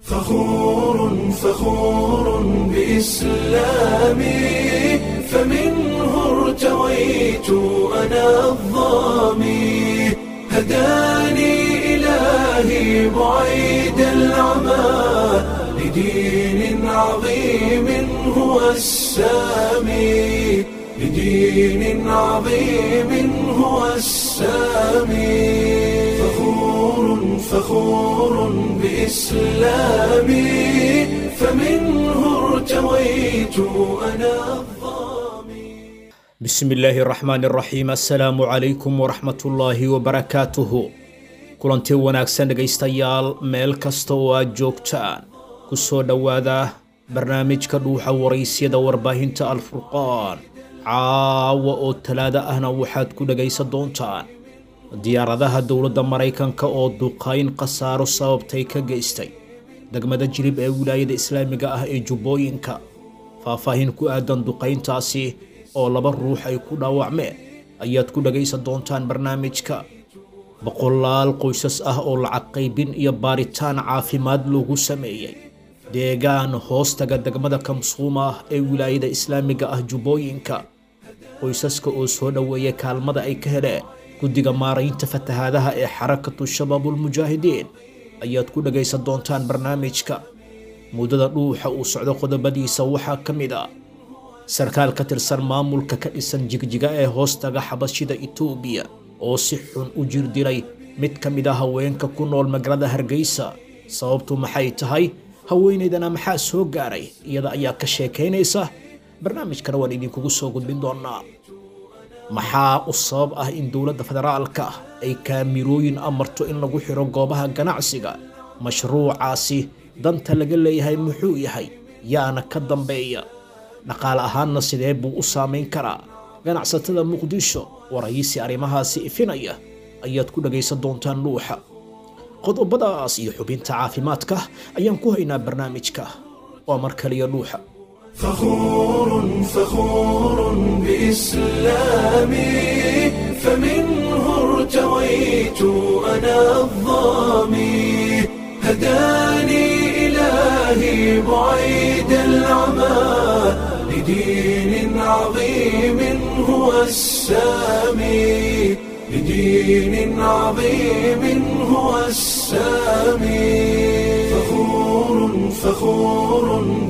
فخور فخور بإسلامي فمنه ارتويت أنا الظامي هداني إلهي بعيد العمى لدين عظيم هو السامي لدين عظيم هو السامي فخور فخور بإسلامي فمنه ارتويت أنا الظامي bismi illaahi raxmaan raxiim assalaamu calaykum waraxmatullaahi wabarakaatuhu kulanti wanaagsan dhegaystayaal meel kasta oo aad joogtaan ku soo dhowaada barnaamijka dhuuxa waraysyada warbaahinta alfurqaan caawa oo talaado ahna waxaad ku dhegaysan doontaan diyaaradaha dowladda maraykanka oo duqayn khasaaro sababtay ka geystay degmada jirib ee wilaayada islaamiga ah ee jubbooyinka faahfaahin ku aadan duqayntaasi oo laba ruux ay ku dhaawacmeen ayaad ku dhagaysan doontaan barnaamijka boqolaal qoysas ah oo lacag qaybin iyo baaritaan caafimaad loogu sameeyey deegaan hoostaga degmada kamsuuma ah ee wilaayada islaamiga ah jubbooyinka qoysaska oo soo dhoweeya kaalmada ay ka heleen guddiga maaraynta fatahaadaha ee xarakatu shabaabulmujaahidiin ayaad ku dhagaysan doontaan barnaamijka muddada dhuuxa uu socdo qodobadiisa waxaa ka mid a sarkaal ka tirsan maamulka ka dhisan jigjiga ee hoostaga xabashida itoobiya oo si xun u jir dilay mid ka mid a haweenka ku nool magaalada hargeysa sababtu maxay tahay haweenaydana maxaa soo gaaray iyada ayaa ka sheekaynaysa barnaamijkana waan idinkugu soo gudbin doonaa maxaa u sabab ah in dowladda federaalka ay kaamirooyin amarto in lagu xiro goobaha ganacsiga mashruucaasi danta laga leeyahay muxuu yahay yaana ka dambeeya dhaqaale ahaanna sidee buu u saamayn karaa ganacsatada muqdisho waraysi arrimahaasi ifinaya ayaad ku dhagaysan doontaan dhuuxa qodobadaas iyo xubinta caafimaadka ayaan ku haynaa barnaamijka waa mar kaliya dhuuxa فخور فخور بإسلامي فمنه ارتويت أنا الظامي هداني إلهي بعيد العمى لدين عظيم هو السامي لدين عظيم هو السامي فخور فخور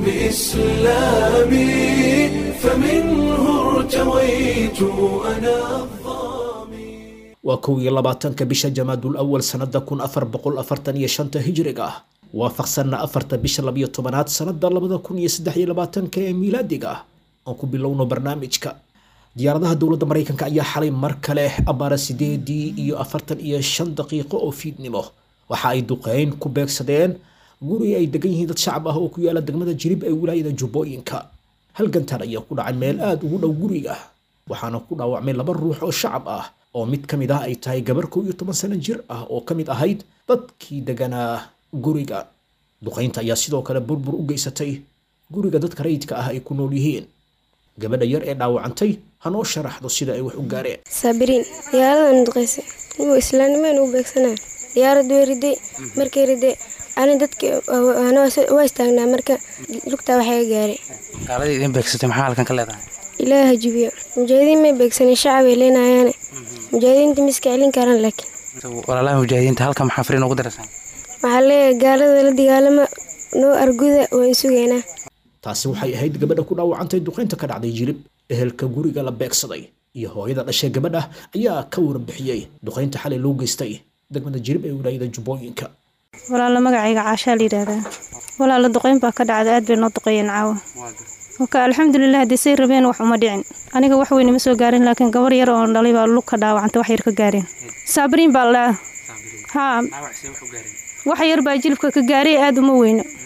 بإسلامي فمنه ارتويت أنا الظامي waa kow iyo labaatanka bisha jamaadul awal sannada kun afar boqol afartan iyo shanta hijriga ah waafaqsanna afarta bisha labiyo tobanaad sannada labada kun iyo saddex iyo labaatanka ee miilaadiga ah aan ku bilowno barnaamijka diyaaradaha dowladda maraykanka ayaa xalay mar kale abaara sideedii iyo afartan iyo shan daqiiqo oo fiidnimo waxa ay duqeyn ku beegsadeen guri ay degan yihiin dad shacab ah oo ku yaala degmada jirib ee wilaayada jubbooyinka halgantan ayaa ku dhacay meel aada ugu dhow guriga waxaana ku dhaawacmay laba ruux oo shacab ah oo mid ka mid ah ay tahay gabar kow iyo toban sano jir ah oo ka mid ahayd dadkii deganaa guriga duqaynta ayaa sidoo kale burbur u geysatay guriga dadka rayidka ah ay ku nool yihiin gabadha yar ee dhaawacantay hanoo sharaxdo sida ay wax u gaareen saabiriin diyaaradan duqaysay inuu islaamnimaan u beegsanaa diyaarad way riday markay riday ani dadki waa istaagnaa marka lugtaa waxaga gaaray gaaladii idin beegsatay maxaa halkan ka leedahay ilaaha hajibiyo mujaahidiin may beegsanin shacabay leenayaane mujaahidiinta miska celin karaan laakiin walaalaha mujaahidiinta halkan maxaa fariin ugu darasaan waxaa leeyahay gaalada la dagaalama noo arguda waan sugaynaa taasi waxay ahayd gabadha ku dhaawacantay duqaynta ka dhacday jirib ehelka guriga la beegsaday iyo hooyada dhashay gabadha ayaa ka warbixiyey duqaynta xalay loo geystay degmada jirib ee wilaayada jubbooyinka walaalo magacayga caashaa la yidhaahdaa walaalo duqeyn baa ka dhacda aad bay noo duqeeyeen caawa oka alxamdulilah haddii say rabeen wax uma dhicin aniga wax weyn ima soo gaarin laakiin gabar yar oo dhalay baa lug ka dhaawacanta wax yar ka gaareen saabiriin baa la haa wax yar baa jilibka ka gaaray aad uma weyno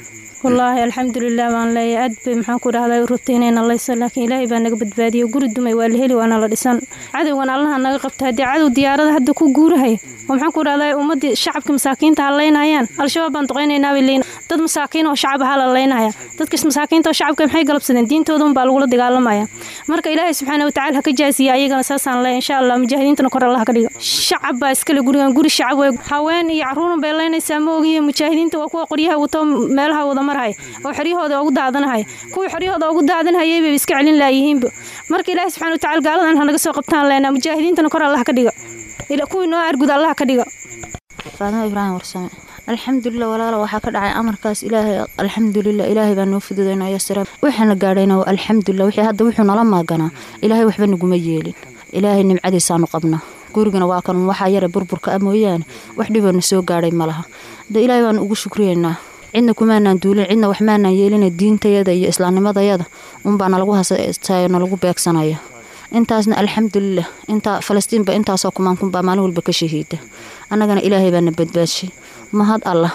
wallaahi alxamdulilah baan leeyahay aad bay maxaan ku dhahday u rabtay inay nalayso laakiin ilaahay baa naga badbaadiyey guri dumay waa la heli waana la dhisan cadowgan allaha naga qabta haddii cadow diyaarada hadda ku guurahay oo maxaan ku dhahday ummaddii shacabka masaakiinta ha laynayaan al-shabaab baan duqaynaynaa bay leeyihin dad masaakiin oo shacab ahaa la laynaya dadka masaakiinta oo shacabka maxay galabsadeen diintooda unbaa lagula dagaalamaya marka ilaahay subxaana watacaala ha ka jaasiya ayagana saasaan leeyahay insha allah mujaahidiintana kor allah ka dhigo shacab baa iskale gurigan guri shacab wey haween iyo caruuran bay leynaysaa ma ogiye mujaahidiinta waa kuwa qoryaha wato meelaha wada marhay oo xeryahooda ugu daadanahay kuwii xeryahooda ugu daadanhayay bay iska celin laayihiinba marka ilaahay subxana watacaala gaaladan ha naga soo qabtaan leenaa mujaahidiintana kor allah ka dhiga kuwii noo argud allah ka dhiga faadimo ibraahim warsame alxamdulilah walaala waxaa ka dhacay amarkaas ilaahay alxamdulilah ilaahay baa noo fududaynaya sira waxaana gaadhayna waa alxamdulilah wixii hadda wuxuu nala maaganaa ilaahay waxba naguma yeelin ilaahay nimcadiisaanu qabnaa gurigana waa kan waxaa yara burburka ah mooyaane wax dhiboona soo gaadhay ma laha de ilaahay baanu ugu shukriyeynaa cidna kumaanaan duulin cidna wax maanaan yeelina diintayada iyo islaamnimadayada unbaa nalagu hasastayo nalagu beegsanaya intaasna alxamdulilah intaa falastiinba intaasoo kumaankunbaa maalin walba ka shahiida annagana ilaahay baana badbaadshay mahad allah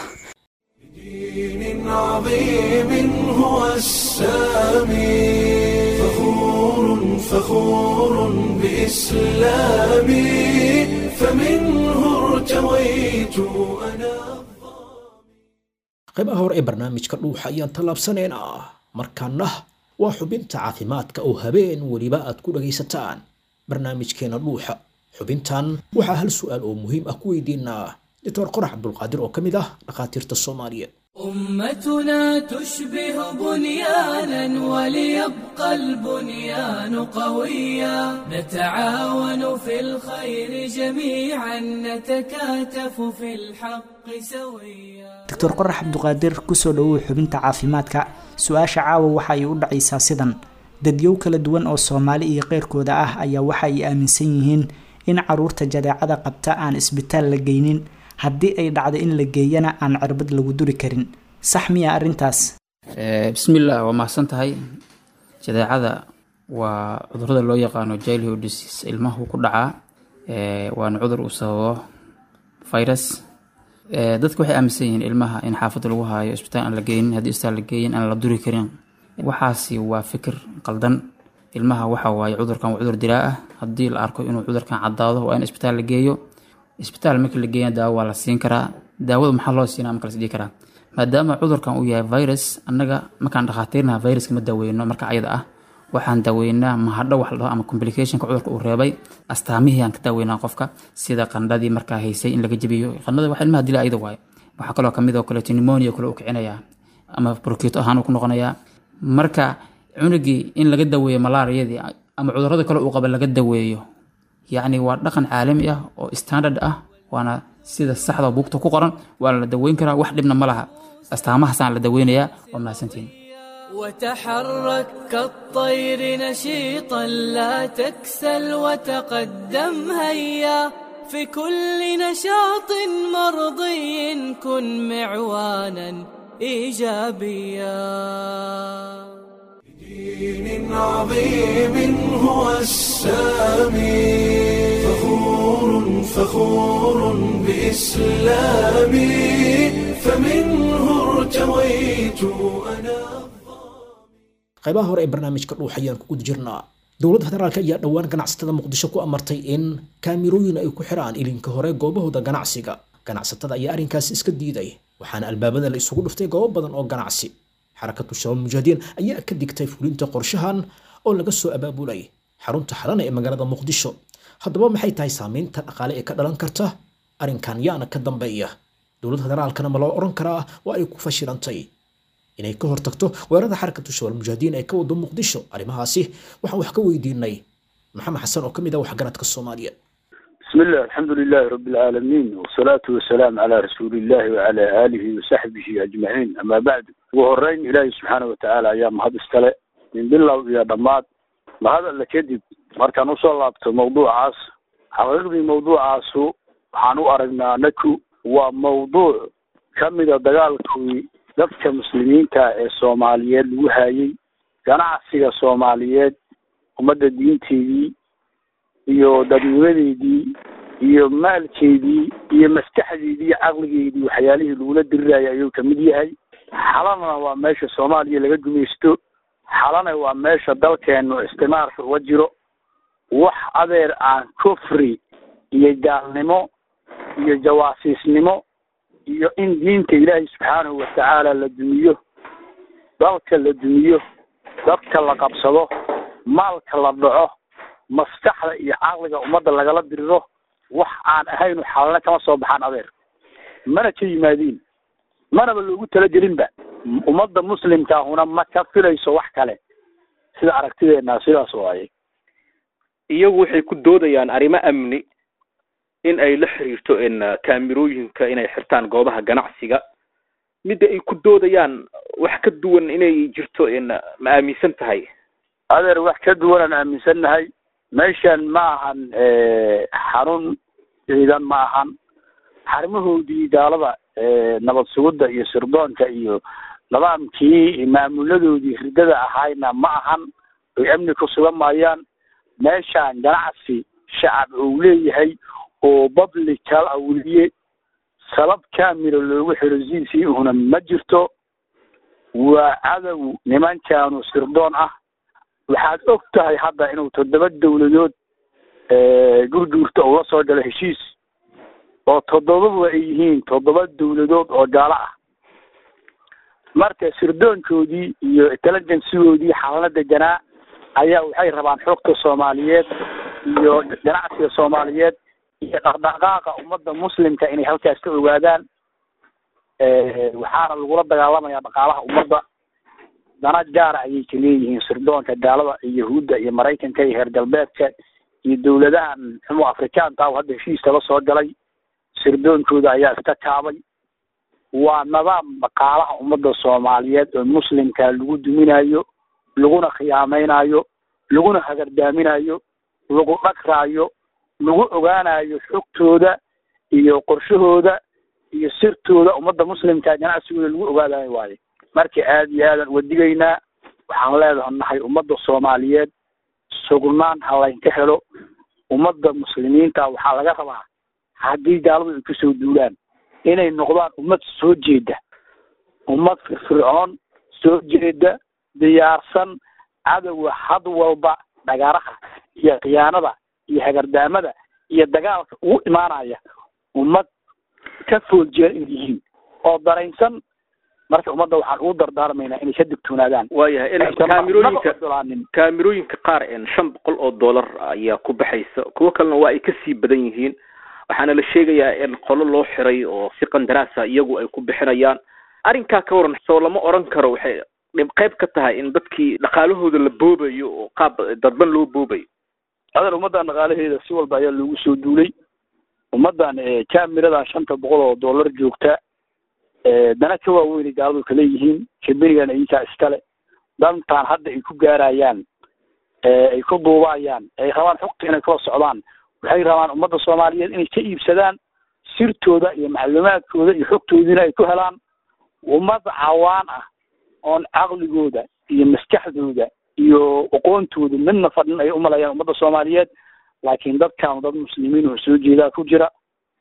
دين عظيم هو السامي فخور فخور بإسلامي فمنه ارتويت أنا qaybaha hore ee barnaamijka dhuuxa ayaan tallaabsanaynaa markaana waa xubinta caafimaadka oo habeen weliba aad ku dhagaysataan barnaamijkeena dhuuxa xubintan waxaa hal su'aal oo muhiim ah ku weydiinaa doctor qorax cabdulqaadir oo ka mid ah dhakhaatiirta soomaaliyeed أمتنا تشبه بنيانا وليبقى البنيان قويا نتعاون في الخير جميعا نتكاتف في الحق سويا doctor qorax cabduqaadir kusoo dhowow xubinta caafimaadka su-aasha caawa waxa ay u dhacaysaa sidan dadyow kala duwan oo soomaali iyo qeyrkooda ah ayaa waxa ay aaminsan yihiin in caruurta jadeecada qabta aan isbitaal la geynin haddii ay dhacdo in la geeyana aan cirbad lagu duri karin sax miya arrintaas bismillaah waa mahadsan tahay jadeecada waa cudurada loo yaqaano childhood disease ilmahu ku dhacaa waana cudur uu sababo virus dadku waxay aaminsan yihiin ilmaha in xaafadda lagu haayo isbitaal aan la geynin haddii isbitaal la geeyin aan la duri karin waxaasi waa fikir qaldan ilmaha waxa waaye cudurkan waa cudur dilaa ah haddii la arko inuu cudurkan caddaado waa in isbitaal la geeyo isbitaal markii la geeyana daawo waa la siin karaa daawada maxaa loo siinaa marka lasdhihi karaa maadaama cudurkan uu yahay virus annaga markaan dhakhaatiirnaha viruska ma daaweyno marka ayada ah waxaan daaweynaa mahadho wax la dhaho ama complicationka cudurka uu reebay astaamihii aan ka daaweynaa qofka sida qandhadii markaa haysay in laga jebiyo qandhada wax ilmaha dila ayada waaye waxaa kaloo kamid oo kaleeto pneumonia kale uu kicinayaa ama brokito ahaan uu ku noqonayaa marka cunugii in laga daweeyo malaariyadii ama cudurada kale uu qaba laga daweeyo yacni waa dhaqan caalami ah oo standard ah waana sida saxda buugta ku qoran waa la daweyn karaa wax dhibna ma laha astaamahaasaan la daweynayaa waa mahadsantiin وتحرك كالطير نشيطا لا تكسل وتقدم هيا في كل نشاط مرضي كن معوانا ايجابيا دين عظيم هو السامي فخور فخور بإسلامي فمنه ارتويت أنا qaybaha hore ee barnaamijka dhuux ayaan ku guda jirnaa dowladda federaalk ayaa dhowaan ganacsatada muqdisho ku amartay in kaamirooyin ay ku xiraan ilinka hore goobahooda ganacsiga ganacsatada ayaa arrinkaasi iska diiday waxaana albaabada la isugu dhuftay goobo badan oo ganacsi xarakatu shabaab mujaahidiin ayaa ka digtay fulinta qorshahan oo laga soo abaabulay xarunta xalana ee magaalada muqdisho haddaba maxay tahay saameynta dhaqaale ee ka dhalan karta arrinkan yaana ka dambeeya dowladda federaalkana ma loo odhan karaa waa ay ku fashilantay inay ka hortagto weerarada xarakatu shabaab mujaahidiin ee ka wado muqdisho arrimahaasi waxaan wax ka weydiinay maxamed xasan oo ka mid ah waxgaradka soomaaliya بسم الله الحمد لله رب العالمين والصلاة والسلام على رسول الله وعلى آله وصحبه أجمعين أما بعد وهرين إلهي سبحانه وتعالى أيام هذا استلع من بالله يا ضماد ما هذا اللي كذب مركان وصل لابت موضوع عاص حقيقي موضوع عاصو حانو أرقنا نكو وموضوع كمل دقالكوي dadka muslimiinta ee soomaaliyeed lagu haayay ganacsiga soomaaliyeed ummadda diinteedii iyo dadnimadeedii iyo maalkeedii iyo maskaxdeedii iyo caqligeedii waxyaalihii lagula dirirayay ayuu kamid yahay xalana waa meesha soomaaliya laga gumaysto xalana waa meesha dalkeenu istimaarka uga jiro wax adeer aan kufri iyo gaalnimo iyo jawaasiisnimo iyo in diinta ilaahay subxaanahu watacaala la dumiyo dalka la dumiyo dadka la qabsado maalka la dhaco maskaxda iyo caqliga ummadda lagala diriro wax aan ahaynu xalana kama soo baxaan adeer mana ka yimaadiin manaba loogu talagelinba ummadda muslimkaahuna ma ka filayso wax kale sida aragtideena sidaas waaye iyagu waxay ku doodayaan arrimo amni in ay la xiriirto in kaamirooyinka inay xirtaan goobaha ganacsiga midda ay ku doodayaan wax ka duwan inay jirto in ma aaminsan tahay adeer wax ka duwanaan aaminsannahay meeshan ma ahan xarun ciidan ma ahan xarimahoodii gaalada nabad sugidda iyo sirdoonka iyo nidaamkii maamuladoodii ridada ahayna ma ahan ay amni ku sugan maayaan meeshaan ganacsi shacab uu leeyahay oo publical ah weliye sabab camera loogu xiro z c una ma jirto waa cadow nimankaanu sirdoon ah waxaad og tahay hadda inuu toddoba dawladood gurguurta uu la soo galo heshiis oo toddobaba ay yihiin toddoba dawladood oo gaalo ah marka sirdoonkoodii iyo intelligencegoodii xalana deganaa ayaa waxay rabaan xogta soomaaliyeed iyo ganacsiga soomaaliyeed iyo dhaqdhaqaaqa ummadda muslimka inay halkaas ka ogaadaan waxaana lagula dagaalamayaa dhaqaalaha ummadda dana gaara ayay ka leeyihiin sirdoonka gaalada iyo yahuudda iyo maraykanka iyo reer galbeedka iyo dawladahan xumo afrikaanka ah hadda heshiiska la soo galay sirdoonkooda ayaa iska kaabay waa nidaam dhaqaalaha ummadda soomaaliyeed oo muslimka lagu duminayo laguna khiyaamaynayo laguna hagardaaminayo lagu dhagraayo lagu ogaanayo xogtooda iyo qorshahooda iyo sirtooda ummadda muslimka ganacsigooda lagu ogaadayo waayo marka aada iyo aadaan uga digaynaa waxaan leedaha nahay ummadda soomaaliyeed sugnaan ha laynka helo ummadda muslimiinta waxaa laga rabaa haddii gaaladu ay kusoo duulaan inay noqdaan ummad soo jeeda ummad firfircoon soo jeeda diyaarsan cadowga had walba dhagaraha iyo khiyaanada iyo hagardaamada iyo dagaalka ugu imaanaya ummad ka fooljeer inay yihiin oo daraynsan marka ummadda waxaan ugu dardaarmaynaa inay ka digtoonaadaan waayahay in kaamirooyinka kaamirooyinka qaar en shan boqol oo dollar ayaa ku baxaysa kuwo kalena waa ay kasii badan yihiin waxaana la sheegayaa in qolo loo xiray oo si qandaraasa iyagu ay ku bixinayaan arrinkaa ka waran soo lama oran karo waxay dhib qayb ka tahay in dadkii dhaqaalahooda la boobayo oo qaab dadban loo boobayo adan ummaddan dhaqaalaheeda si walba ayaa loogu soo duulay ummaddan cameradan shanta boqol oo dollar joogta dana ka waaweynay gaaladu kaleeyihiin kabenigan idinkaa iskale dantaan hadda ay ku gaarayaan ay ku duubayaan ay rabaan xogta inay kula socdaan waxay rabaan ummadda soomaaliyeed inay ka iibsadaan sirtooda iyo macluumaadkooda iyo xogtoodiina ay ku helaan ummad cawaan ah oon caqligooda iyo maskaxdooda iyo aqoontooda midna fadhin ay umalayaan ummadda soomaaliyeed laakiin dadkaanu dad muslimiin oo soo jeedaa ku jira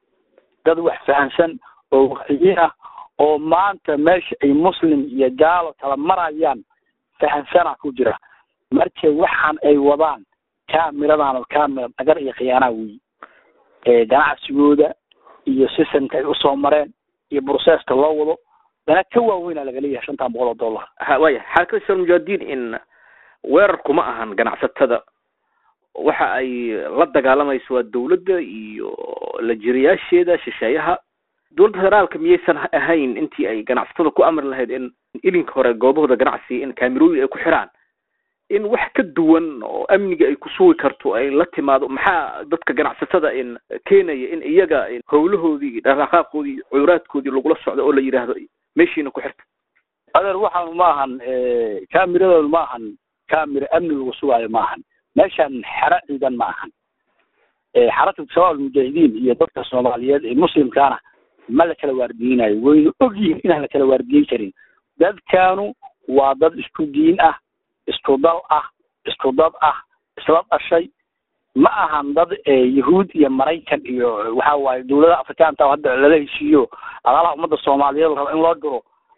dad wax fahamsan oo waxiyiin ah oo maanta meesha ay muslim iyo gaalo kala marayaan fahamsana ku jira marka waxaan ay wadaan cameradan oo camera dhagar iyo khiyaanaa weyi ganacsigooda iyo systemka ay usoo mareen iyo processka loo wado dana ka waaweynaa laga leeyahay shantan boqol oo dollar ha waya xarakada shal mujahidiin in weerarku ma ahan ganacsatada waxa ay la dagaalamayso waa dawladda iyo la jiriyaasheeda shisheeyaha dowladda federaalka miyaysan ahayn intii ay ganacsatada ku amri lahayd in ilinka hore goobahooda ganacsiga in kaamirooyin ay ku xiraan in wax ka duwan oo amniga ay ku sugi karto ay la timaado maxaa dadka ganacsatada in keenaya in iyaga howlahoodii dhaqaaqaaqoodii cuduraadkoodii lagula socdo oo la yidhaahdo meeshiina ku xirta adeer waxaanu ma ahan cameradoonu ma ahan camera amni lagu sugaayo ma ahan meeshan xero ciidan ma ahan xarakatu shabaab almujaahidiin iyo dadka soomaaliyeed ee muslimkaana ma la kala waardiyeynayo waynu og yihiin inaan la kala waardiyen karin dadkaanu waa dad isku diin ah isku dal ah isku dad ah isla dhashay ma ahan dad yahuud iyo maraykan iyo waxa waaye dawladaha afrikaanta hadda lala heshiiyo adaalaha ummadda soomaaliyeed raba in loo diro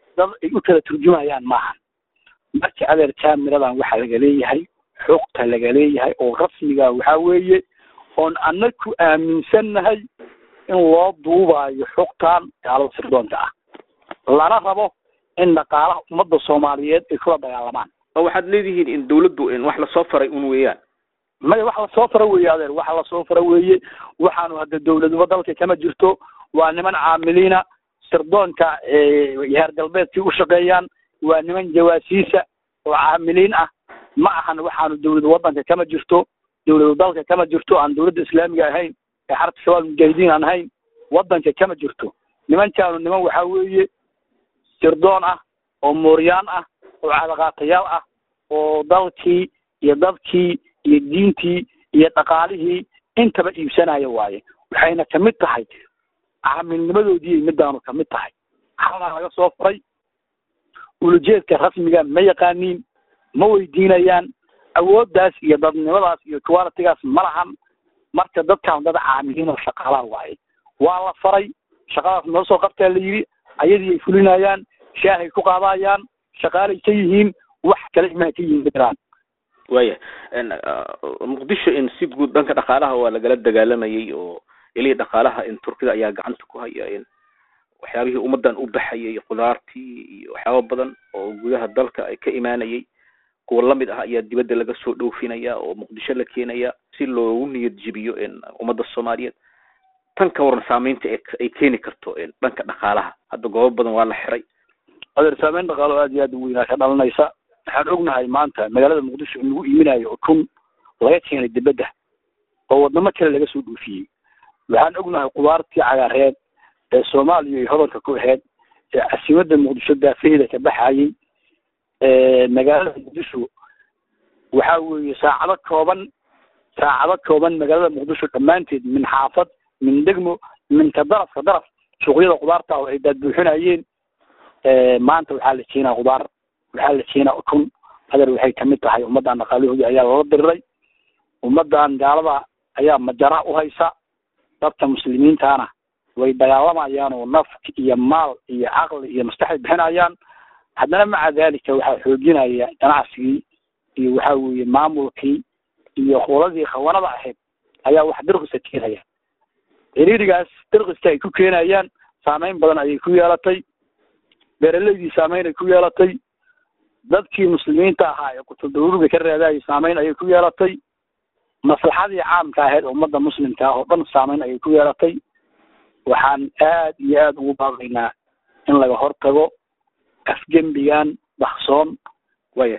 dad ay u kala turjumayaan maaha marka adeer kaamiradan waxaa laga leeyahay xogta laga leeyahay oo rasmiga waxaa weeye oon anaku aaminsannahay in loo duubayo xogtan gaalada sirdoonka ah lana rabo in dhaqaalaha ummadda soomaaliyeed ay kula dagaalamaan oo waxaad leedihiin in dawladdu in wax lasoo faray un weeyaan maya wax lasoo fara weeye adeer waxa lasoo fara weeye waxaanu hadda dawladuba dalka kama jirto waa niman caamiliina sirdoonka heer galbeedkii u shaqeeyaan waa niman jawaasiisa oo caamiliin ah ma ahan waxaanu dawladu waddanka kama jirto dawladu dalka kama jirto aan dawladda islaamiga ahayn ee xarabka shabaab mujaahidiin aan ahayn waddanka kama jirto nimankaanu niman waxaa weeye sirdoon ah oo mooryaan ah oo cadaqaatayaal ah oo dalkii iyo dadkii iyo diintii iyo dhaqaalihii intaba iibsanaya waaye waxayna kamid tahay caamilnimadoodii midaanu kamid tahay halaa laga soo furay ulujeedka rasmiga ma yaqaaniin ma weydiinayaan awooddaas iyo dadnimadaas iyo qualitigaas ma lahan marka dadkaan dad caamiliin oo shaqaalaha waaye waa la faray shaqadaas noo soo qabtaa la yidhi ayadii ay fulinayaan shaahay ku qaadayaan shaqaalay ka yihiin wax kale imaa ka yihiin jiraan waya muqdisho in si guud dhanka dhaqaalaha waa lagala dagaalamayay oo ilihii dhaqaalaha in turkida ayaa gacanta ku haya in waxyaabihii ummadan u baxayay qudaartii iyo waxyaaba badan oo gudaha dalka ay ka imaanayay kuwa lamid ah ayaa dibadda laga soo dhoofinaya oo muqdisho la keenaya si loogu niyad jibiyo in ummadda soomaaliyeed tan ka waran saameynta ay keeni karto dhanka dhaqaalaha hadda goobo badan waa la xiray adeer saameyn dhaqaalo aad iyo aad u weynaa ka dhalanaysa waxaan ognahay maanta magaalada muqdisho in lagu iiminayo ukun laga keenay dibadda oo wadamo kale laga soo dhoofiyey waxaan ognahay qudaartii cagaareed ee soomaaliya ay hodanka ku ahayd ee casimadda muqdisho daafaheeda ka baxayay magaalada muqdisho waxaa weeye saacado kooban saacado kooban magaalada muqdisho dhammaanteed min xaafad min degmo min ka daraf ka daraf suuqyada qudaarta oo ay daadbuuxinayeen maanta waxaa la keenaa qudaar waxaa la keenaa ukun adeer waxay kamid tahay ummaddan dhaqaalahoodii ayaa lala diriray ummaddan gaalada ayaa majara u haysa dadka muslimiintaana way dagaalamayaan oo naf iyo maal iyo caqli iyo maskaxay bixinayaan haddana maca dalika waxaa xoojinaya ganacsigii iyo waxa weeye maamulkii iyo qoladii khawanada ahayd ayaa wax dirqisa keenaya ciriirigaas dirqiska ay ku keenayaan saameyn badan ayay ku yeelatay beeraleydii saameyn ay ku yeelatay dadkii muslimiinta ahaa ee qutuldaruuriga ka raadayay saameyn ayay ku yeelatay maslaxadii caamka ahayd ummadda muslimka ah oo dhan saameyn ayay ku yeelatay waxaan aad iyo aad ugu baaqaynaa in laga hortago afgembigan baksoon waya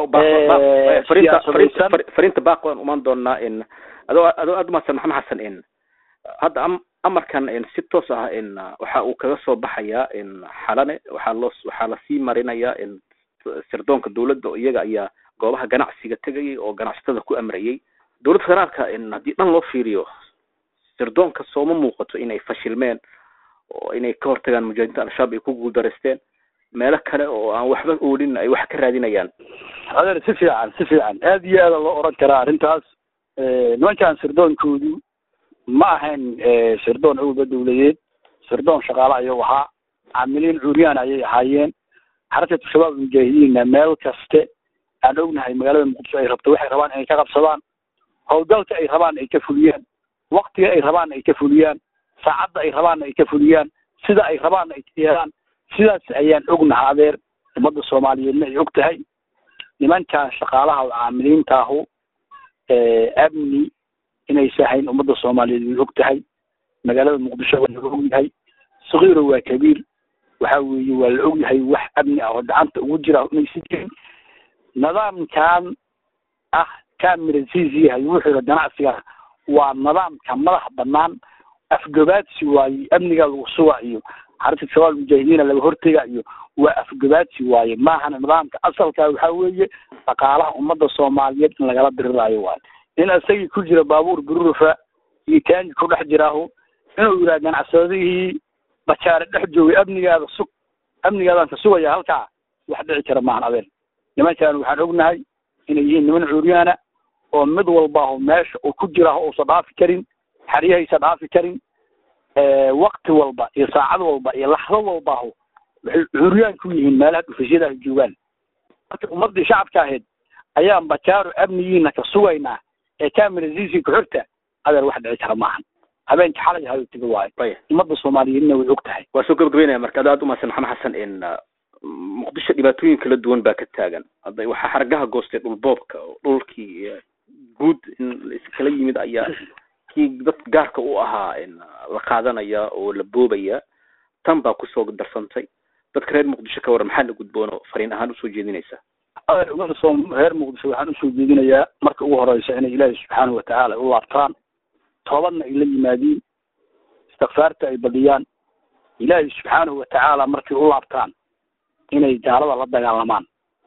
fariinta baaq waan umaan doonaa in adoo adoo aad umahadsan maxamed xasan in hadda am amarkan in si toos ah in waxa uu kaga soo baxayaa in xalane waxaa loo waxaa lasii marinayaa in sirdoonka dawladda oo iyaga ayaa goobaha ganacsiga tegayay oo ganacsatada ku amrayay dowladda federaalka in haddii dhan loo fiiriyo sirdoonka sooma muuqato inay fashilmeen oo inay ka hortagaan mujaahidiinta al-shabaab ay ku guuldareysteen meelo kale oo aan waxba oolin ay wax ka raadinayaan adeer si fiican si fiican aad iyo aada loo oran karaa arrintaas nimankan sirdoonkoodu ma ahayn sirdoon awba dawladeed sirdoon shaqaale ayuu ahaa caamiliin cuuriyaan ayay ahaayeen xarakatu shabaab mujaahidiinna meel kaste aan ognahay magaalada muqdisho ay rabto waxay rabaan inay ka qabsadaan howlgalka ay rabaan ay ka fuliyaan waktiga ay rabaan ay ka fuliyaan saacadda ay rabaanna ay ka fuliyaan sida ay rabaanna ay ka yeelaan sidaas ayaan ognaha adeer ummadda soomaaliyeedna ay og tahay nimankan shaqaalaha oo caamiliinta ahu amni inaysa hayn ummadda soomaaliyeed way og tahay magaalada muqdisho waa laga og yahay sakiiro waa kabiir waxa weeye waa la og yahay wax amni ah oo gacanta ugu jira inaysa jirin nidaamkan ah kamirasiisi yahay wuxuuda ganacsiga waa nidaamka madax banaan afgabaadsi waaye amniga lagu suga iyo xarunta shabaab mujaahidiina laga hortega iyo waa afgabaadsi waaye maahana nidaamka asalka waxaa weeye dhaqaalaha ummadda soomaaliyeed in lagala diriraayo waaye in isagii ku jira baabuur bururufa iyo taangi ku dhex jiraahu inuu yidhaha ganacsadihii bajaare dhex joogay amnigaada sug amnigaadaan ka sugaya halkaa wax dhici kara maahan adeen nimankan waxaan ognahay inay yihiin niman cuuryaana oo mid walbaahu meesha uu ku jiraaho uusan dhaafi karin xeryahaysa dhaafi karin wakti walba iyo saacad walba iyo laxdo walbaahu waxay curyaan ku yihiin meelaha dhufashada ay joogaan marka ummadii shacabka ahayd ayaan bajaaro amnigiina ka sugaynaa ee kamerasiisi ku-xigta adeer wax dhici kara maahan habeenka xalay hayo tiga waayo ummadda soomaaliyeedna way og tahay waa soo gabagabeynaya marka aad aad umahadsan maxamed xasan in muqdisho dhibaatooyin kala duwan baa ka taagan hadda waxaa xargaha goostay dhulboobka oo dhulkii guud in iskala yimid ayaa kii dad gaarka u ahaa in la qaadanaya oo la boobaya tan baa kusoo darsantay dadka reer muqdisho ka waran maxaa la gudboono fariin ahaan usoo jeedinaysa adeer umada soo reer muqdisho waxaan usoo jeedinayaa marka ugu horeysa inay ilaahi subxaanahu watacaala u laabtaan toobadna ay la yimaadiin istikfaarta ay badiyaan ilaahi subxaanahu watacaala markay u laabtaan inay gaalada la dagaalamaan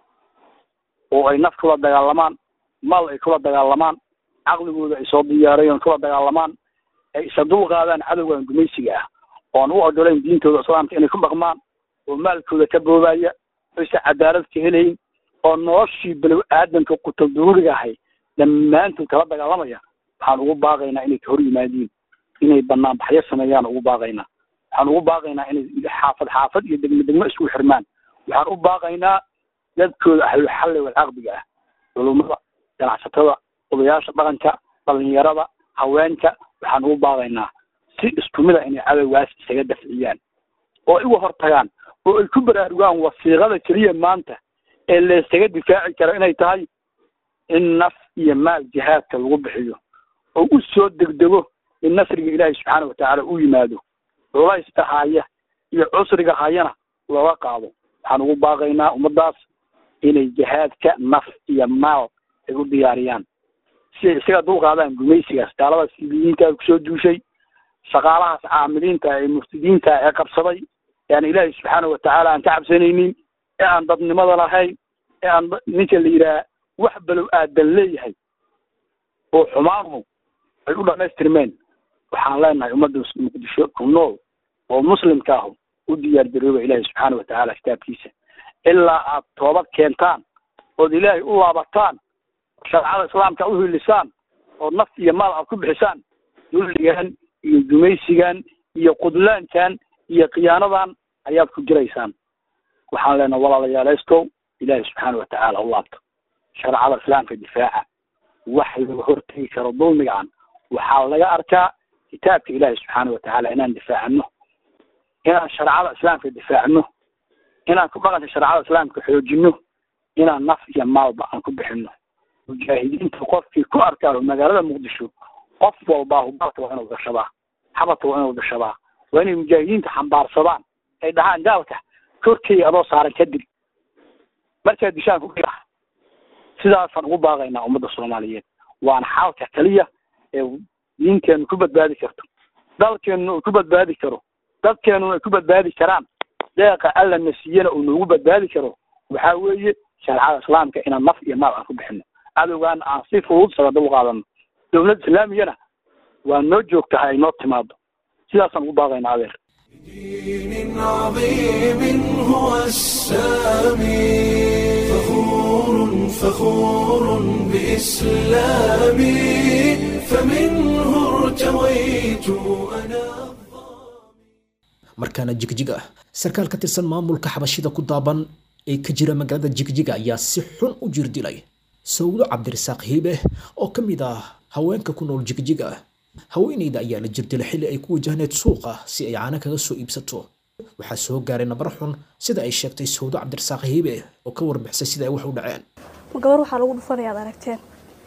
oo ay naf kula dagaalamaan mal ay kula dagaalamaan caqligooda ay soo diyaarayeen kula dagaalamaan ay isa dul qaadaan cadowgan gumaysiga ah oon u ogolayn diintooda islaamka inay ku dhaqmaan oo maalkooda ka boobaya oysa cadaalad ka helayn oo noloshii balow aadanka qutal duruuriga ahay dhammaantood kala dagaalamaya waxaan ugu baaqaynaa inay ka hor yimaadiin inay banaanbaxyo sameeyaan ugu baaqaynaa waxaan ugu baaqaynaa inay xaafad xaafad iyo degmo degmo isku xirmaan waxaan u baaqaynaa dadkooda ahlu xalli wal caqdiga ah culummada ganacsatada odayaasha dhaqanka dhalinyarada haweenka waxaan ugu baaqaynaa si isku mid a inay cadowgaas isaga dafciyaan oo iga hortagaan oo ay ku baraarugaan wasiiqada keliya maanta ee la isaga difaaci karo inay tahay in naf iyo maal jihaadka lagu bixiyo oo u soo degdego in nasriga ilaahi subxaana watacaala u yimaado culayska haya iyo cusriga hayana looga qaado waxaan ugu baaqaynaa ummadaas inay jihaadka naf iyo maal ay u diyaariyaan si ay isaga dulqaadaan gumaysigaas gaalada sibiyiinta kusoo duushay shaqaalahaas caamiliinta ee muftidiinta ee qabsaday ee aan ilaahi subxaana watacaala aan ka cabsanaynin ee aan dadnimada lahayn ee aan ninka la yidhaha wax balow aadan leeyahay oo xumaanu ay u dhamaystirmeen waxaan leenahay ummadda muqdisho ku nool oo muslimka ahu u diyaar garooba ilaahi subxaana watacaala kitaabkiisa ilaa aad toobad keentaan ood ilaahay u laabataan shareecada islaamka u hilisaan oo naf iyo maal aad ku bixisaan dulligan iyo gumaysigan iyo qudlaankan iyo khiyaanadan ayaad ku jiraysaan waxaan leenahay walaalayaaleystow ilaahi subxaana watacaala u laabto shareecada islaamka difaaca wax laga hortegi karo dulmigaan waxaa laga arkaa kitaabka ilaahi subxaana watacaala inaan difaacano inaan shareecada islaamka difaacno inaan ku dhaqanka shareecada islaamka xoojino inaan naf iyo maalba aan ku bixino mujaahidiinta qofkii ku arkaa magaalada muqdisho qof walbaa hubalka waa inuu gashadaa xabadka waa inuu gashadaa waa inay mujaahidiinta xambaarsadaan ay dhahaan gaalka korkay adoo saaran kadib markaa dishaan ku dhirax sidaasaan ugu baaqaynaa ummadda soomaaliyeed waana xaalka kaliya ee diinteenu ku badbaadi karto dalkeenuna uu ku badbaadi karo dadkeenuna ay ku badbaadi karaan deeqa alla na siiyana uu noogu badbaadi karo waxaa weeye shareecada islaamka inaan naf iyo maal aan ku bixino cadowgaana aan si fudud saga dul qaadano dowlad islaamiyana waa noo joogtahay ay noo timaado sidaasaan ugu baaqaynaa adeer دين عظيم هو السامي فخور فخور بإسلامي فمنه ارتويت أنا markaana jigjig ah sarkaal ka tirsan maamulka xabashida ku daaban ee ka jira magaalada jigjiga ayaa si xun u jir dilay sawdo cabdirasaaq hiibe oo ka mid ah haweenka ku nool jigjiga haweeneyda ayaa la jirdilay xilli ay ku wajahneed suuqa si ay caano kaga soo iibsato waxaa soo gaaray nabar xun sida ay sheegtay sawdo cabdirasaaq hiibe oo ka warbixisay sida ay wax u dhaceen ma gabar waxaa lagu dhufanaya ad aragteen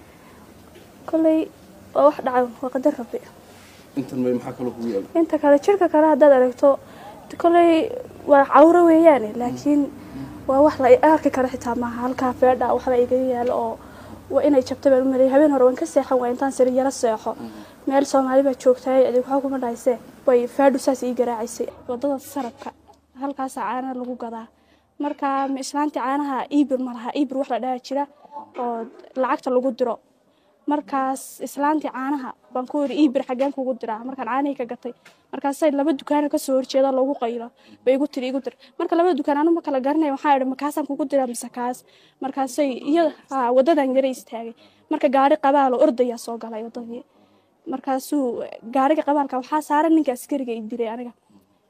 kolley waa wax dhacay waa qadar rabbi intan may maxaa kaloo kugu yaala inta kale jirka kale haddaad aragto kolley waa cawro weeyaane laakiin waa wax la arki karo xitaa maaha halkaa feedha waxba igaga yaalo oo waa inay jabta baan u maleeyay habeen hore waan ka seexan waa intaan sari yaro seexo meel soomaali baa joogtay adig waxba kuma dhahaysee way feedhu saas ii garaacaysay wadada sarabka halkaasaa caana lagu gadaa marka islaantii caanaha iibir ma laha iibir wax la dhaha jira oo lacagta lagu diro markaas islaantii caanaha baan ku yiri iibir xaggeen kugu diraa markaan caanihii ka gatay markaasay laba dukaana kasoo horjeeda loogu qaylo bay igu tiri igu dir marka labada dukaan anu ma kala garanay waxaa idhi makaasaan kugu diraa mise kaas markaasay iyo wadadan yara istaagay marka gaari qabaalo ordayaa soo galay wadadii markaasuu gaariga qabaalka waxaa saaran ninka askariga i dilay aniga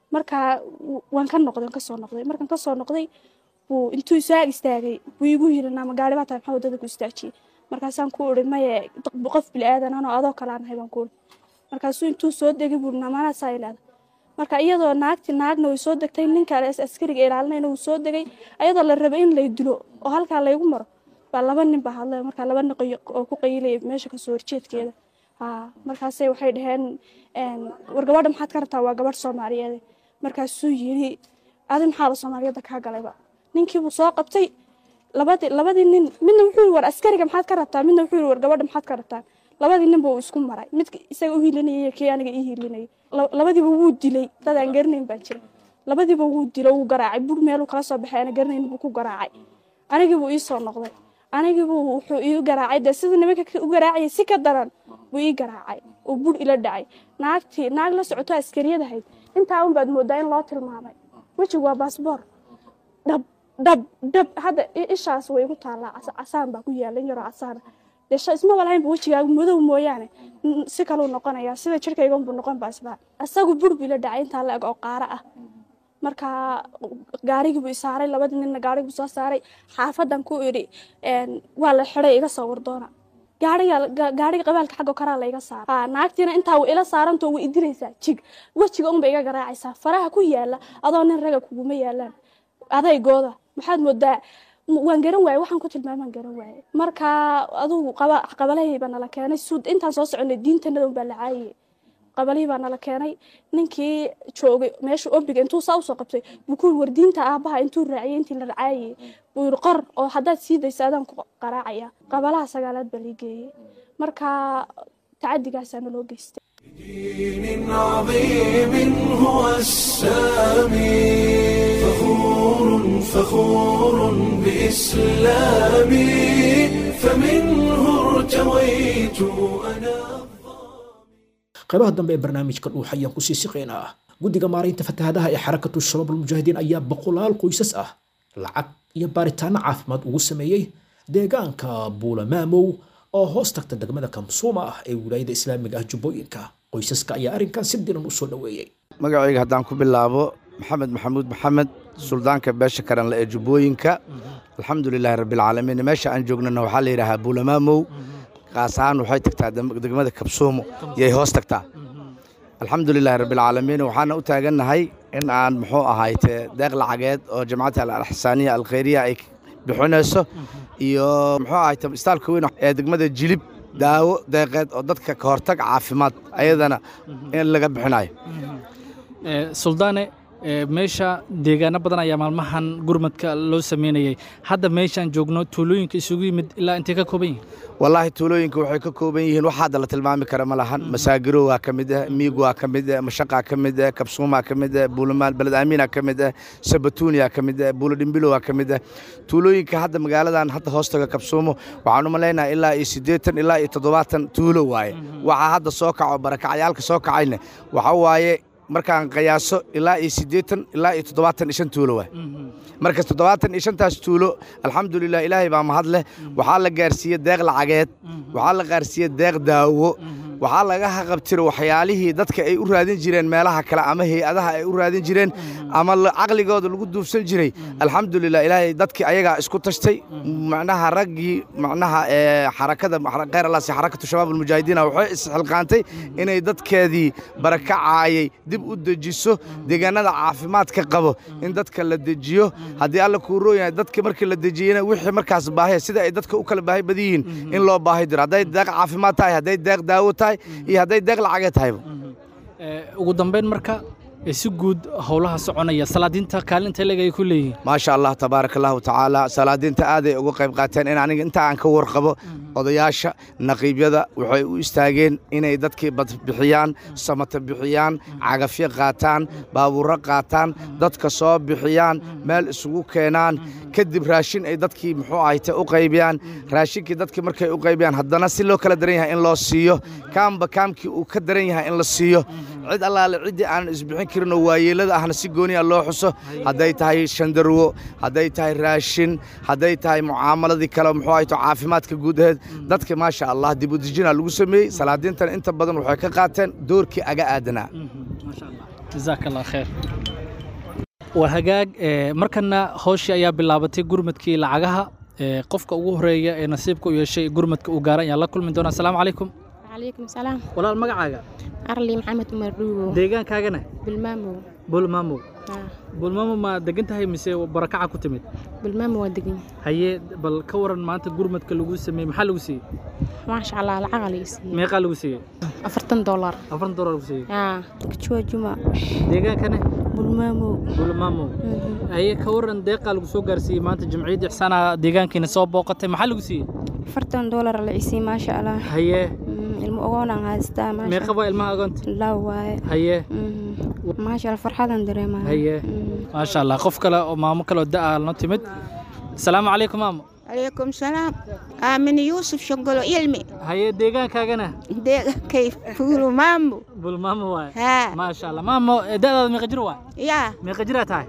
marka w- waan ka noqday waan kasoo noqday markaan kasoo noqday buu intuu isaag istaagay buu igu yiri naama gaari baa tahay maxaa wadada ku istaajiyey markaasaan ku uri maye d- qof bilaadan anoo adoo kale aan ahay baan ku uri markaasuu intuu soo degay buu naamaanaa saa ilaada marka iyadoo naagti naagna way soo degtay ninka as- askariga ilaalinayna wuu soo degay ayadoo la rabay in lay dilo oo halkaa laygu maro baa laba nin baa hadlay markaa laba nin qoy- oo ku qayilaya meesha kasoo horjeedkeeda haa markaasay waxay dhaheen een, war gabadha maxaad ka rabtaa waa gabadh soomaaliyeed markaasuu yiri adi maxaaba soomaaliyadda kaa galayba ninkiibuu soo qabtay labadii labadii nin midna wuxuu yiri war askariga maxaad ka rabtaa midna wuxuu yiri war gabadha maxaad ka rabtaa labadii nin buu isku maray midka isaga u hiilinayay iyo kii aniga ii hiilinayay La- labadiiba wuu dilay dad aan garanayn baa jira labadiiba wuu dilay wuu garaacay bur meeluu kala soo baxay ana garanayn buu ku garaacay anigii buu ii soo noqday anigii buu wuxuu ii garaacay dee sida nimanka ka- u garaacayay si ka daran buu ii garaacay oo bur ila dhacay naagtii naag la socoto askariyadahayd intaa un baad moodaa in loo tilmaamay wejigu waa baasboor dhab dhab dhab hadda i- ishaas way igu taallaa cas- casaan baa ku yaala in yaroo casaana dee sha isma walahaynba wejigaagu madow mooyaane n- si kaluu noqonayaa sida jirkaygan buu noqon baa isbaa isagu bur bii la dhacay intaa la eg oo qaaro ah marka gaarigii buu isaaray labadii ninna gaarigi buu soo saaray xaafadan ku idhi een, waa la xiday iga soo wardoona gaariga ga- gaariga qabaalka xagga koraa la iga saara Haa, naagtiina intaa way ila saarantoo way idilaysaa jig wejiga unba iga garaacaysaa faraha ku yaala adoo nin raga kuguma yaalaan adaygooda maxaad moodaa m- waan garan waaye waxaan ku tilmaamaan garan waaye marka adugu qaba qabalahayba nala keenay suud intaan soo soconay diintanada unbaa la caayay qabalihii baa nala keenay ninkii joogay meesha obiga intuu saa usoo qabtay buu ku yiri war diinta aabaha intuu raaciyay intii la racaayay buu yiri qor oo haddaad sii daysa adaan ku qaraacaya qabalaha sagaalaad baa lii geeyey marka tacadigaasa naloo geystay دين عظيم هو السامي فخور فخور بإسلامي فمنه ارتويت أنا qaybaha dambe ee barnaamijka dhuuxa ayaan kusii siqaynaa guddiga maaraynta fatahaadaha ee xarakatu shabaab almujaahidiin ayaa boqolaal qoysas ah lacag iyo baaritaano caafimaad ugu sameeyey deegaanka buulamaamow oo hoos tagta degmada kamsuuma ah ee wilaayada islaamiga ah jubbooyinka qoysaska ayaa arrinkan si diran u soo dhoweeyey magacayga haddaan ku bilaabo maxamed maxamuud maxamed suldaanka beesha karanle ee jubbooyinka alxamdulilaahi rabbilcaalamiin meesha aan joognana waxaa la yidhaahaa buulamaamow qaas ahaan waxay tagtaa dem- degmada kabsuumo yay hoos tagtaa alxamdulilaahi rabbilcaalamiin waxaana u taagannahay in aan muxuu ahayte deeq lacageed oo jamacadda alxsaaniya alkhayriya ay bixinayso iyo muxuu ahayte istaalka weyn ee degmada jilib daawo deeqeed oo dadka ka hortag caafimaad ayadana in laga bixinayo Ee, suldaane ee, meesha deegaano badan ayaa maalmahan gurmadka loo sameynayay hadda meeshaan joogno tuulooyinka isugu yimid ilaa intay ka kooban yihiin wallaahi tuulooyinka waxay ka kooban yihiin wax hadda la tilmaami kara ma lahan masaagiro waa ka mid ah miig waa ka mid ah mashaqaa ka mid ah kabsuumaa ka mid ah buulamaan beled aamiina ka mid ah sabatuuniyaa ka mid ah buuladhimbilo waa ka mid ah tuulooyinka hadda magaaladan hadda hoostaga kabsuumo waxaan u malaynaha ilaa iyo siddeetan ilaa iyo toddobaatan tuulo waaye waxaa hadda soo kaco barakacyaalka soo kacayna waxa waaye markaan qiyaaso ilaa iyo siddeetan ilaa iyo toddobaatan iyo shan tuulo waay markas toddobaatan iyo shantaas tuulo alxamdulilah ilaahay baa mahad leh waxaa la gaarsiiyey deeq lacageed waxaa la gaarsiiyey deeq daawo waxaa laga haqabtiro waxyaalihii dadka ay u raadin jireen meelaha kale ama hay-adaha ay u raadin jireen ama la- caqligooda lagu duufsan jiray alxamdulilah ilaahay dadkii ayagaa isku tashtay macnaha raggii macnaha ee xarakada khayr allah si xarakatu shabaab almujaahidiina waxay isxilqaantay inay dadkeedii barakacaayay dib u dejiso deegaanada caafimaadka qabo in dadka la dejiyo haddii alla kuu rooyahay dadka markii la dejiyena wixii markaas baahiya sida ay dadka u kala baahi badan yihiin in loo baahi diro hadday deeq caafimaad tahay hadday deeq daawo tahay iyo hadday deeq lacagee tahayba Ee, ugu dambeyn marka ee, si guud howlaha soconaya salaadiinta kaalinta leg ay ku leeyihiin maasha allah tabaaraka allahu tacaala salaadiinta aaday uga qayb qaateen in aniga inta aan ka warqabo odayaasha naqiibyada waxay u istaageen inay dadkii bad bixiyaan samata bixiyaan cagafyo qaataan baabuurro qaataan dadka soo bixiyaan meel isugu keenaan kadib raashin ay dadkii muxuu ahayte u qaybiyaan raashinkii dadkii markay u qaybiyaan haddana si loo kala daran yahay in loo siiyo kaamba kaamkii uu ka daran yahay in la siiyo cid allaale ciddii aan isbixin karin oo waayeelada ahna si gooniya loo xuso hadday tahay shandarwo hadday tahay raashin hadday tahay mucaamaladii kale muxuu ahayto caafimaadka guud aheed dadka maasha allah dib u dejinaa lagu sameeyey salaadiintan inta badan waxay ka qaateen doorkii aga aadanaa jazaaka allah khayr waa hagaag ee, markana howshii ayaa bilaabatay gurmadkii lacagaha ee, qofka ugu horeeya ee nasiibka u yeeshay gurmadka uu gaaran ayaan la kulmi doonaa asalaamu calaykum calaykum salaam walaal magacaaga arli maxamed umar dhuugo deegaankaagana bilmaamo bulmaamow Ah, bulmaamo ma degan tahay mise barakaca ku timid bilmaamo waa degan haye bal ka waran maanta gurmadka lagu sameeyey maxaa lagu siiyey maasha allah lacaga la isiiyey meeqaa lagu siiyey afartan dollar afartan dolar lagu siiyey Ah, kajua juma deegaankana bulmaamo bulmaamo haye ka waran deeqaa lagu soo gaarsiiyey maanta jamciyadda ixsaana deegaankiina soo booqatay maxaa lagu siiyey afartan dollar la isiiyey maasha allah haye Mm, ilmo ogoonaan haystaa maasha meeqa waa ilmaha agoonta laa waaye haye Mhm. maasha allah farxadan dareemaya haye maasha allah qof kale oo maamo kale oo da-a noo timid asalaamu calaykum maamo عليكم السلام آمن يوسف شنقلو علمي haye deegaankaagana ديك كيف فولو مامو bulmaamo waay ها maasha allah maamo eh, da-daada meeqa jir waay يا meeqa jiraa tahay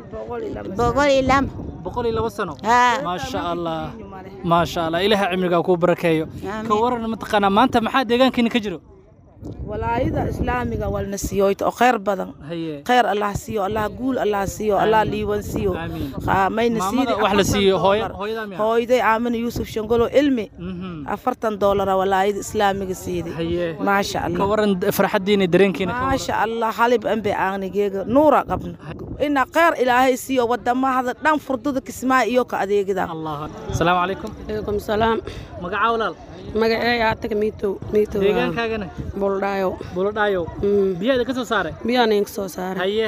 بقولي لم boqol iyo labo sano ها maasha allah maasha allah ilaaha cimrigaa kuu barakeeyo Amiin. ka waran mataqaanaa maanta maxaa deegaankiina ka jiro walaayada islaamiga walna siiyoyto oo khayr badan haye khayr allah siiyo allah guul allah siiyo allah liiwan siiyo Haa, mayna Maamada siidi wax la siiyo, afartan hooya- doolar. hooyadaa miyaa? hooyaday aamina yuusuf shangolo ilmi afartan doolara walaayada islaamiga siidi haye maasha ka allah waran farxaddiina dareenkiina ka waran maasha allah halib anbe aanigeega nuura qabna ina khayr ilaahay siiyo wadamahada dhan furdada kismaa iyo ka adeegida asalaamu calaykum calaykum salaam magacaa walaal magaceeya ataga miitow miitow deegaankaagana buldhaayo buladhaayo biyaada ka soo saaray biyaan inka soo saaray haye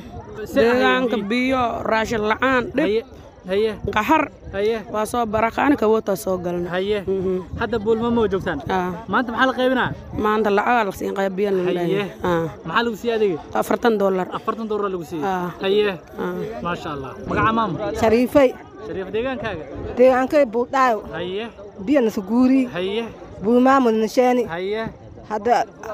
deegaanka biyo raashin la'aan dhib haye qaxar haye waa soo barakaani kawoota soo galna haye hadda buulmamo joogtaan maanta maxaa la qaybinaa maanta lacaga la siin qaybiyan haye maxaa lagu siiyey adiga afartan dollar afartan doolar lagu siiyey haye maasha allah magaca maamo shariifay shariif deegaankaaga deegaankay buudhaayo haye biyo nasuguuri haye buumaamud nasheeni haye hadda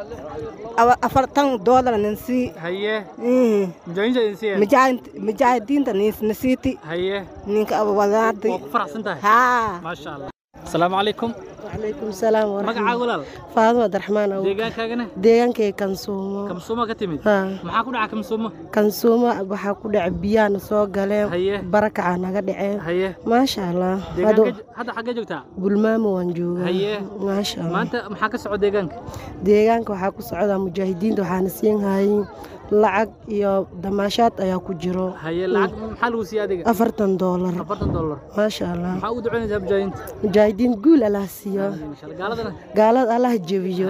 awa- afartan doolar nansii haye mujaahidiinta idin siiyeen mujaahidiinta nasiiti haye ninka wadaadi waa ku faraxsan tahay haa maasha allah asalaamu calaykum calaykum salaam magacaa walaal faaduma abdiraxmaan awow deegaankaagana deegaankay kansuumo kamsuuma ka timid Haa. maxaa ku dhaca kamsuuma kansuumo waxaa ku dhacay biyaana soo galeen Haye. barakaca naga dhaceen haye maasha allah deegaanka hadda xaggee joogtaa bulmaamo waan joogaa haye maasha allah maanta maxaa ka socda deegaanka deegaanka waxaa ku socdaa mujaahidiinta waxaana siin hayin lacag iyo damaashaad ayaa ku jiro haye lacag maxaa lagu siiyey adiga afartan doolar afartan doolar maasha allah maxaa u ducaynaysaa mujaahidiinta mujaahidiin guul allah siiyo gaaladana gaalada allah jebiyo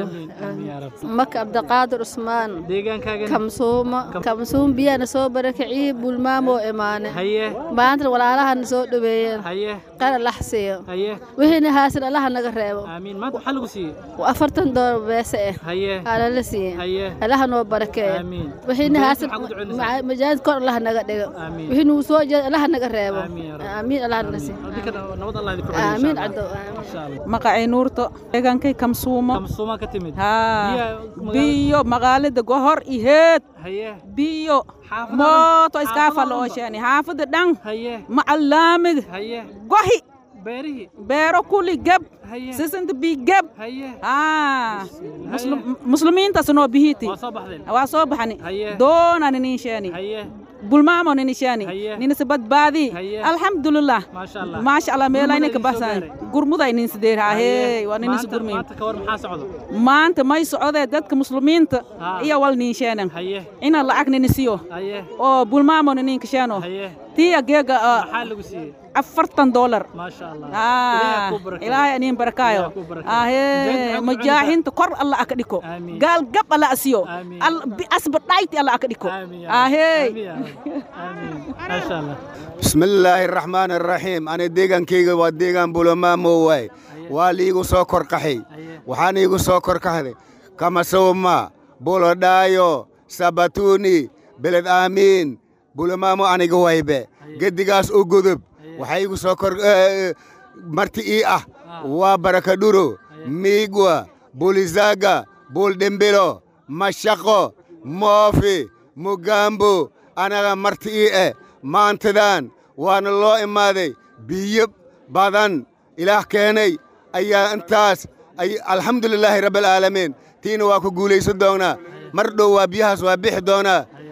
maka cabdiqaadir cusmaan deegaankaagana kamsuumo kamsuum biyana soo barakiciye bulmaamoo imaane haye maanta walaalahana soo dhaweeyeen haye qara lax siiyo haye wixiina haasin allaha naga reebo aamiin maanta maxaa lagu siiyey afartan doolar beese eh haye alala siiye haye allaha noo barakeeyo aamiin wixiina haasin maxaa ku ducaynaysaa majaahid kor allaha naga dhigo Aamiin. wixii nuu soo jeeda allaha naga reebo Aamiin yaa rabbi. aamiin allaha naga siiyo Adinkana nabad allah idinku aamiin celiyo caddo insha allah magacay nuurto deegaankay kamsuumo kamsuuma ka timid haa Biyaha biyo magaalada gohor iheed haye biyo Xaafadaha- mooto iska xaafadaha falooshani xaafada dhan haye macalaamid haye gohi beerihii beero kuli geb haye sisanta bi geb haye haa muslimiintas noo bihiti waa soo baxdeen waa soo baxani Haye. doona nininshani haye bulmaamo ninishani Haye. ninisa badbaadi Haye. alxamdulilah maasha allah maasha allah meelaa Gurmada ninka idin soo basan gaaray. gurmuday ninsideer hahey waa ninisa maanta gurmin maanta ka war maxaa socdo maanta may socodee dadka muslimiinta Haa. iyo wal niinsheenan haye ina lacag ninisiyo haye oo bulmaamo ninkasheeno haye tiya geega ah, maxaa lagu siiyey afartan doolar maasha allah Ah, Ilaahay kuu barakeeyo. ilaahay aniin barakaayo Ilaahay kuu barakeeyo. Mujaahidiinta ahee maxaad ku mujaahinta kor alla aka dhiko Aamiin. gaal gab alla asiyo Aamiin. Al- bi- asba dhayti alla aka dhiko Aamiin yaa Rabbi. ahee Aamiin yaa Rabbi. Aamiin maasha allah bismillaahi raxmaan araxiim ani deegaankayga waa deegaan bulamaamo waay waa liigu soo korkaxay waxaan iigu soo korkaxday kamasowma bulodhaayo sabatuni beled aamiin bulamaamo aniga waybe geddigaas u gudub waxaa iigu soo kor eh, marti ii ah waa barakadhuro miigwa bulizaga buldhimbilo mashaqo moofi mugambo anaga marti ii eh maantadan waana loo imaaday biyo badan ilaah keenay ayaa intaas ay alxamdulilaahi rabbilcaalamiin tiina waa ku guulaysan doonaa mar dhow waa biyahaas waa bixi doonaa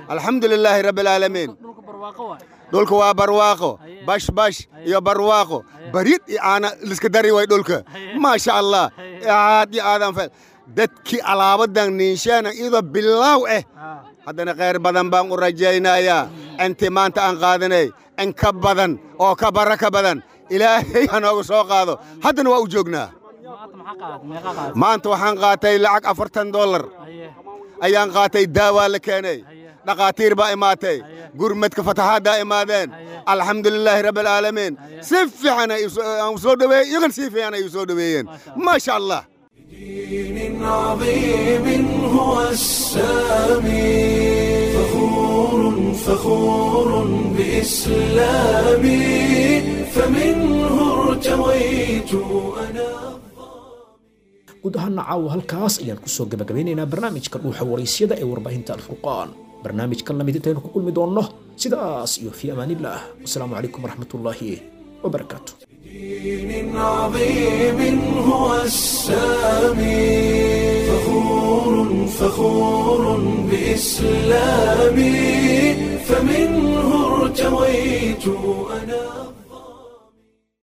alxamdu lilaahi rabbi alcaalamiin dhulka waa barwaaqo bash bash iyo barwaaqo barid iyo aana liska dari way dhulka maasha allah aad iyo aadan fel dadkii alaabadan niinsheena iyadoo bilaaw eh haddana khayr badan baan u rajaynayaa intii maanta aan qaadanay in ka badan oo ka baraka badan ilaahay ha nooga soo qaado haddana waa u joognaa maanta waxaan qaatay lacag afartan dollar ayaan qaatay daawaa la keenay dhakhaatiir baa imaatay gurmadka fataxaaddaa imaadeen alxamdu lilaahi rabbi alcaalamiin si fiican ay u soo dhaweeyey iyagan si fiican ay u soo dhaweeyeen maasha allah دين عظيم هو السامي فخور فخور بإسلامي فمنه ارتويت أنا guud ahaana caawa halkaas ayaan kusoo gabagabeynaynaa barnaamijka dhuuxa waraysyada ee warbaahinta alfurqaan barnaamijkan lamid intaynu ku kulmi doonno sidaas iyo fii amaanillaah wasalaamu calaykum waraxmatullaahi wabarakaatu دين عظيم هو السامي فخور فخور بإسلامي فمنه ارتويت أنا